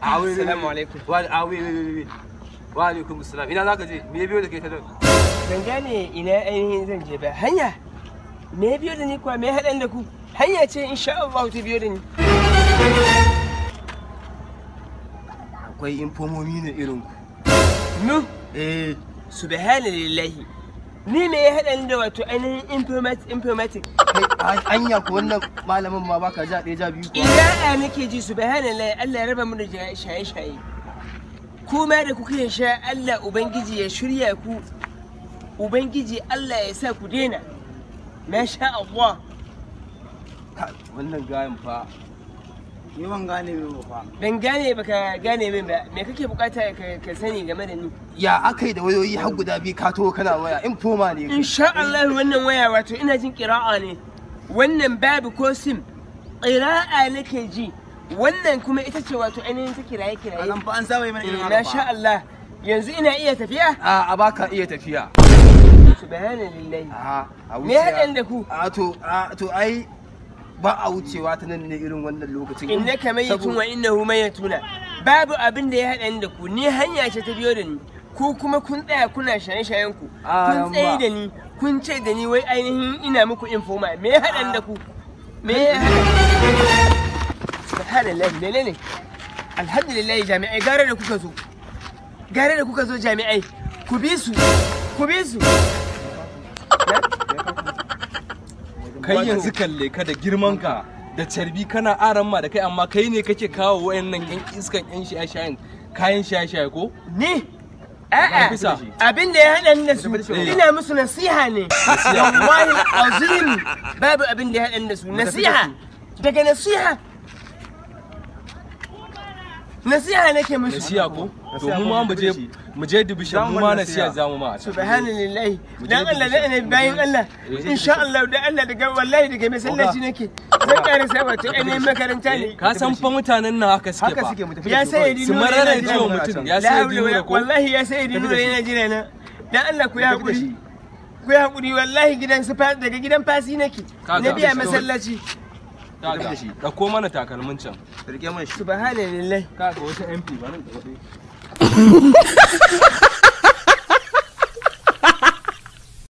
a wai Assalamu alaikum. wa a wai wai wai wa alaikum assalam ina zaka je me ya biyo da kai ta nan ban gane ina ainihin zan je ba hanya me ya biyo da ni kuwa me ya haɗan da ku hanya ce insha Allah ta biyo da ni akwai infomomi ne irin ku nu eh subhanallahi ni me ya haɗa ni da wato ainihin informatic informatic kai anya ko wannan malamin ma baka ja ɗaya ja biyu ko ina a nake ji subhanallahi Allah ya raba mu da shaye shaye kuma da kuka sha Allah ubangiji ya shirya ku ubangiji Allah ya sa ku daina masha Allah Kai, wannan gayan fa Ni ban gane me ba fa. ban gane baka gane min ba me kake bukata ka, ka sani game da ni ya akai da wayoyi har guda biyu ka to kana waya infoma ne insha Allah wannan waya wato ina jin kira'a ne wannan babu ko sim ƙira'a nake ji wannan kuma ita ce wato ainihin ta kiraye kiraye Anan fa an saba yi mana irin haka masha fa. Allah yanzu ina iya tafiya a a baka iya tafiya subhanallahi a a me ya haɗan da ku a to a to ai ba a wucewa ta nan ne irin wannan lokacin innaka mayyitun wa innahu mayyituna babu abin da ya haɗa da ku ni hanya ce ta biyo da ni ku kuma kun tsaya kuna shaye-shayen ku Ah, kun tsaye yamma. da ni kun ce da ni wai ainihin ina muku informa me ya haɗa da ku me ya haɗa subhanallah menene alhamdulillah jami'ai gara da kuka zo gara da kuka zo jami'ai ku bi su ku bi su kai yanzu kalle ka da girman ka da carbi kana aran ma da kai amma kai ne kake kawo wayannan yan iskan yan shaye-shayen kayan shaye-shaye ko ni a'a Bisa. abin da ya haɗa ni da su ina musu nasiha ne wallahi azim babu abin da ya haɗa ni da su nasiha daga nasiha nasiha nake musu nasiya ko to mu ma mu je mu je dibishin mu ma nasiya zamu ma subhanallahi dan Allah da annabi bayan Allah insha Allah da Allah daga wallahi daga masallaci nake zan ƙara sa wato ainihin makaranta ne ka san fa mutanen nan haka suke Haka fa suke mu tafi. ya sai su marara jiwa mutum ya sai dinura ko wallahi ya sai dinura yana jira na dan Allah ku ya hakuri ku ya hakuri wallahi gidan su fa- daga gidan fasi nake Kaga. na biya masallaci kaga dauko mana takalmin can Rike mana shi. subhanallahi kaga wata MP bari da